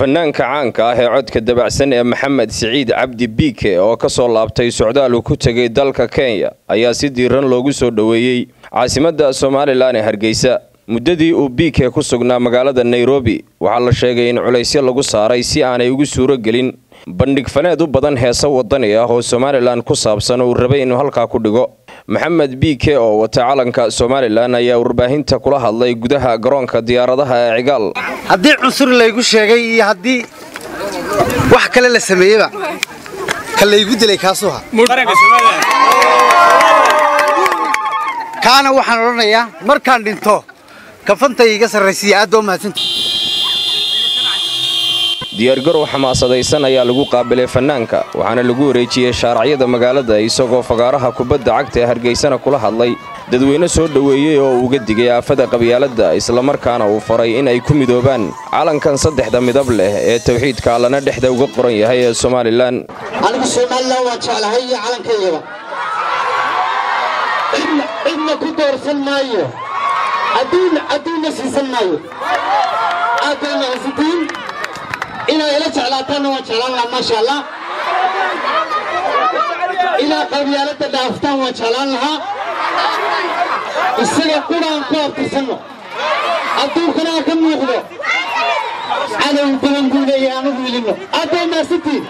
fanaanka caanka ah ee codka dabacsan ee maxamed siciid cabdi biike oo ka soo laabtay socdaal uu ku tegay dalka kenya ayaa si diiran loogu soo dhoweeyey caasimadda somalilan ee hargeysa muddadii uu biike ku sugnaa magaalada nairobi waxaa la sheegay in culaysyo lagu saaray si aanay ugu suuro gelin bandhig faneed u badan heese wadani ah oo somalilan ku saabsan uu rabay inuu halkaa ku dhigo maxamed biike oo wata calanka somalilan ayaa warbaahinta kula hadlay gudaha garoonka diyaaradaha ee cigaal haddii cunsur laygu sheegay iyo haddii wax kale la sameeyeba ka laygu dilay kaasuha kaana waxaan odhanayaa markaan dhinto kafantay iga sarraysiiya aad baa mahadsanta diyaargarow xamaasadaysan ayaa lagu qaabilay fanaanka waxaana lagu wareejiyey shaaracyada magaalada isagoo fagaaraha kubadda cagta ee hargeysana kula hadlay dadweyne soo dhoweeyey oo uga digay aafada qabyaaladda islamarkaana uu faray in ay ku midoobaan calankan saddexda midab leh ee tawxiidka allana dhexda uga qoran yahay ee somalilan anigu somalilan waan jeclahay iyo calankaygaba cidna ku doorsan maayo adduunna siisan maayo aad baa mahadsantiin inaad ila jeclaataanna waan jeclaan lahaa maasha allah inaad qabyaaladda dhaaftaan waan jeclaan lahaa isaga quraan ku abtirsanno adduunkana aan ka muuqdo cadow badan buu leeyahay aanu wiilinno aad baa mahadsantiin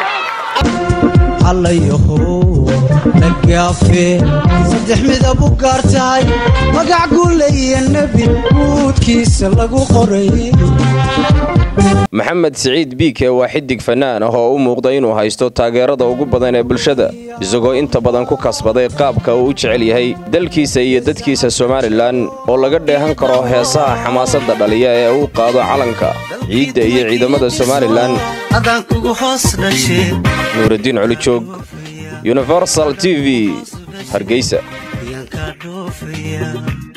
allayahow nagaafe saddex midab u gaar tahay magac guuleeya nebi guudkiisa lagu qoray maxamed siciid biike waa xidig fanaan ah oo u muuqda inuu haysto taageerada ugu badan ee bulshada isagoo inta badan ku kasbaday qaabka uu u jecel yahay dalkiisa iyo dadkiisa somalilan oo laga dheehan karo heesaha xamaasadda dhaliya ee uu qaado calanka ciidda iyo ciidamada somalilan adaan kugu hoos dhashe nuuraddiin colijoog universal t v hargeysa ayaan kaa dhoofaya